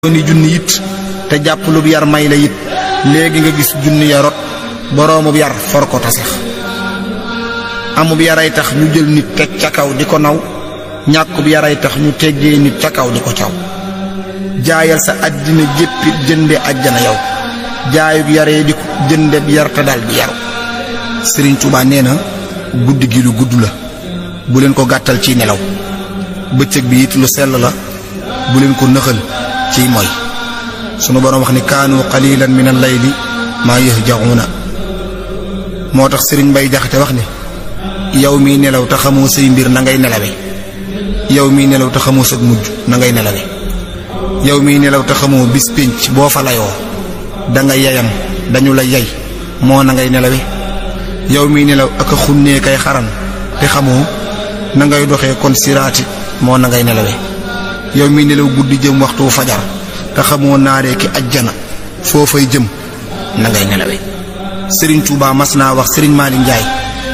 ni junni it te jàpp lu yar may la it léegi nga gis junni ya rot boroomub yar for ko tasex amub yaray tax ñu jël nit teg ca kaw di ko naw ñàkkub yaray tax ñu teggee nit ca kaw di ko caw jaayal sa àddina jéppit jënde àjjana yow jaayub yaree di ko jënde yar te dal di yaru sëriñ Tuubaa nee na guddi gi lu gudd la bu leen ko gàttal ci nelaw bëccëg bi it lu sell la bu leen ko nëxal ciy mooy sunu boroom wax ni kaanu qalilan min al-layli maa yahjauna moo tax sëriñ Mbay Jaxate wax ni yow miy nelaw te xamoo say mbir na ngay nelawe yow miy nelaw te xamoo sag mujj na ngay nelawe yow miy nelaw te xamoo bis pénc boo fa layoo da nga yeyam dañu la yey moo na ngay nelawe yow miy nelaw ak a xunnee kay xaran te xamoo na ngay doxee kon siraati moo na ngay nelawe yow miy nelaw guddi jëm waxtu fajar te xamoo naaree ki ajjana foo fay jëm na ngay nelawe sëriñ Touba mas naa wax sëriñ Malick Ndiaye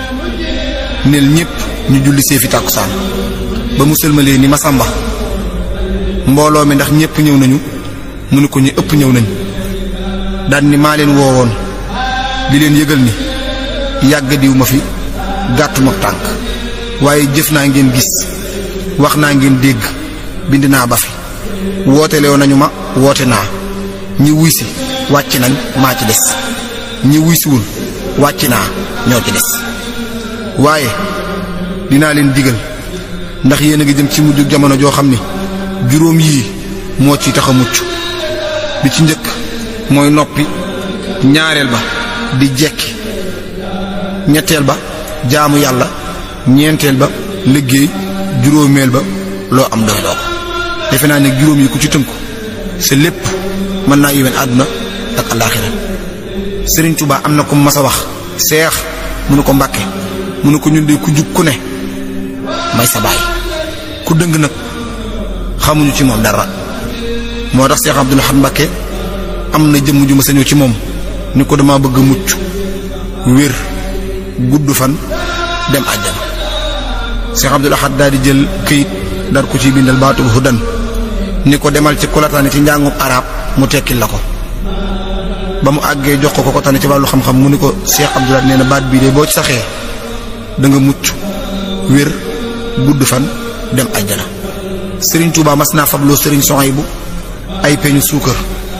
nel ñépp ñu julli see fi tàkkusaan ba mu sëlmalee ni Masamba mbooloo mi ndax ñépp ñëw nañu mu ne ko ñu ëpp ñëw nañu daan ni maa leen woowoon di leen yëgal ni yàgg diw ma fi gàttuma tànk waaye jëf naa ngeen gis wax naa ngeen dégg bind naa ba fi wootelew nañu ma woote naa ñi wuy si wàcc nañ maa ci des ñi wuy siwul wàcc naa ñoo ci des waaye dinaa leen digal ndax yéen a ngi jëm ci mujj jamono joo xam ni juróom yii moo ci tax a mucc bi ci njëkk mooy noppi ñaareel ba di jekki ñetteel ba jaamu yàlla ñeenteel ba liggéey juróomeel ba loo am doy loo ko defe naa ne juróom yi ku ci tënku sa lépp mën naa yéwén àdduna ak alaaxira Sëriñ Tuubaa am na ko mas a wax seex mënu ko mbàkke mënu ko ñun de ku jub ku ne may sa baay ku dëng nag xamuñu ci moom dara moo tax seex Abdul Ahad Mbàkke am na jëmm ju ma sañoo ci moom ni ko dama bëgg mucc wér gudd fan dem àjjana seex Abdul Ahad daal di jël këyit dar ko ci bindal baatu bu hudan ni ko demal ci kulataani ci njàngum arab mu tekkil la ko ba mu àggee jox ko ko ko tane ci wàllu xam-xam mu ni ko Cheikh Abdoulaye nee na baat bii de boo ci saxee da nga mucc wér gudd fan dem àjjana Serigne Touba mas naa fabloo Serigne Sohaybu ay peñu suukar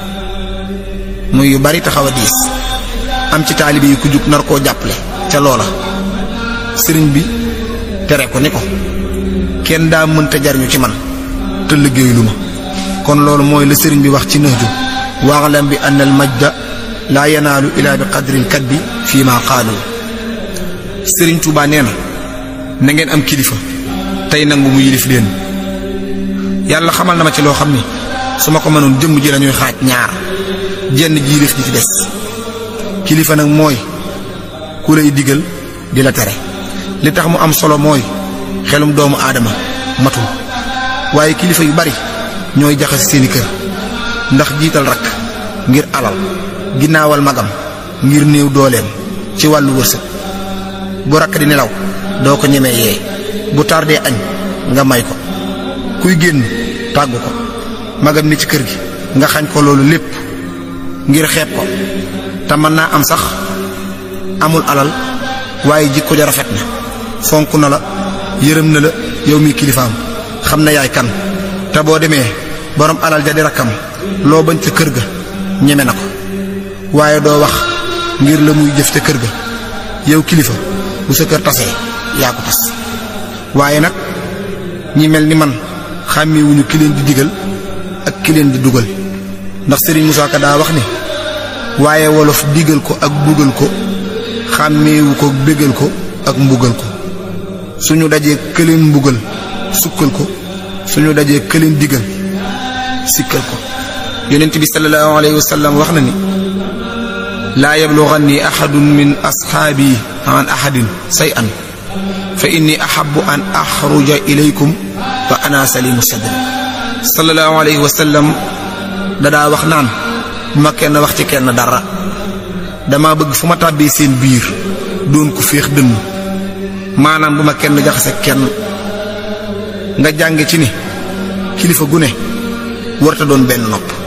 muy yu bari taxaw a diis am ci taalibe yi ku jug nar koo jàppale ca loola Serigne bi tere ko ni ko kenn daa mënta jariñu ci man te liggéeyu ma kon loolu mooy la Serigne bi wax ci nëxju waaxlam bi ann al majda laa yanaalu ilaa bi qadril kadbi fii ma qaalu sëriñ Tuubaa nee na na ngeen am kilifa tey nangu mu yilif leen yàlla xamal na ma ci loo xam ni su ma ko mënoon jëmm ji lañuy xaaj ñaar jenn ji yilif ji ci des kilifa nag mooy ku lay digal di la tere li tax mu am solo mooy xelum doomu aadama matul waaye kilifa yu bari ñooy jaxase seeni kër ndax jiital rakk ngir alal ginnaawal magam ngir néew dooleem ci wàllu wërsëg bu rakk di nelaw doo ko ñemee yee bu tardee añ nga may ko kuy génn tàggu ko magam ni ci kër gi nga xañ ko loolu lépp ngir xeeb ko te mën naa am sax amul alal waaye jikko ja rafet na fonk na la yërëm na la yow mi kilifaam xam na yaay kan te boo demee borom alal ja di rakkam loo bañ ca kër ga ñeme na ko waaye doo wax ngir la muy jëf ca kër ga yow kilifa bu sa kër tasee yaa ko tas waaye nag ñi mel ni man xàmmewuñu ki leen di digal ak ki leen di dugal ndax Serigne Moussa Ka daa wax ni waaye wolof digal ko ak dugal ko xàmmeewu ko bégal ko ak mbugal ko suñu dajee këleen mbugal sukkal ko suñu dajee këleen digal sikkal ko yonent bi sallallahu alayhi wa sallam wax na ni laa yablughanni ahadun min asxaabi an ahadin say an fa inni ahabu an axruja ilaykum wa ana salimu sadri sallallahu alayhi wa sallam dadaa wax naan bu ma kenn wax ci kenn dara dama bëgg fu ma tàbbee seen biir doon ko féex dënn maanaam bu ma kenn jaxase kenn nga jànge ci ni kilifa gu ne warta doon benn nopp